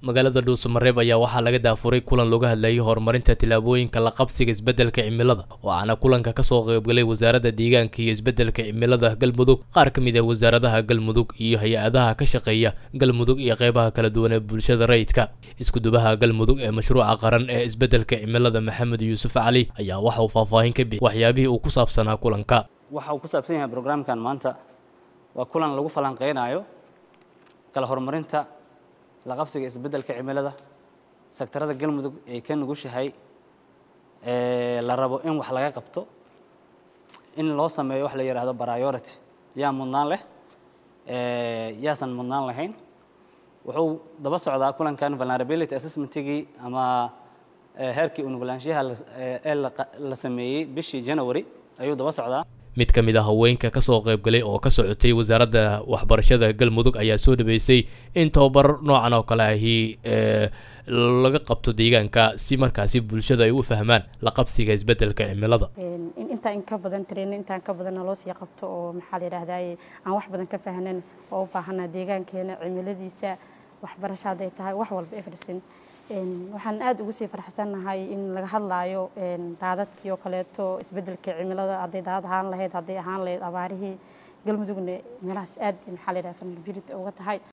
magaalada dhuusamareeb ayaa waxaa laga daafuray kulan looga hadlayay horumarinta tillaabooyinka la qabsiga isbeddelka cimilada waxaana kulanka kasoo qaybgalay wasaaradda deegaanka iyo isbeddelka cimilada galmudug qaar ka mid ah wasaaradaha galmudug iyo hay-adaha ka shaqeeya galmudug iyo qeybaha kala duwan ee bulshada rayidka iskudubaha galmudug ee mashruuca qaran ee isbeddelka cimilada maxamed yuusuf cali ayaa waxa uu faahfaahin ka bixi waxyaabihii uu ku saabsanaa kulanka waxa uu ku saabsan yahay brograamkan maanta waa kulan lagu falanqeynayo kala horumarinta la qabsiga isbeddelka cimilada sektarada galmudug ay ka nugushahay la rabo in wax laga qabto in loo sameeyo wax la yidhaahdo priority yaa mudnaan leh yaasan mudnaan lahayn wuxuu daba socdaa kulankan vulnerability assessmentigii ama heerkii unugulaanshaha ee la sameeyey bishii january ayuu daba socdaa mid ka mid ah haweenka kasoo qaybgalay oo ka socotay wasaaradda waxbarashada galmudug ayaa soo dhaweysay in tababar noocan oo kale ahi laga qabto deegaanka si markaasi bulshada ay u fahmaan la qabsiga isbeddelka cimilada in intaa in ka badan trainin intaan ka badanna loo sii qabto oo maxaa la yidhahdaye aan wax badan ka fahnan oo u baahanaa deegaankeena cimiladiisa waxbarasho hadday tahay wax walba everything waxaan aada ugu sii farxsannahay in laga hadlaayo daadadkii oo kaleeto isbeddelka cimilada hadday daadad ahaan lahayd hadday ahaan lahayd abaarihii galmudugna meelahaas aad maxaa la yidhaha vulnerability uga tahay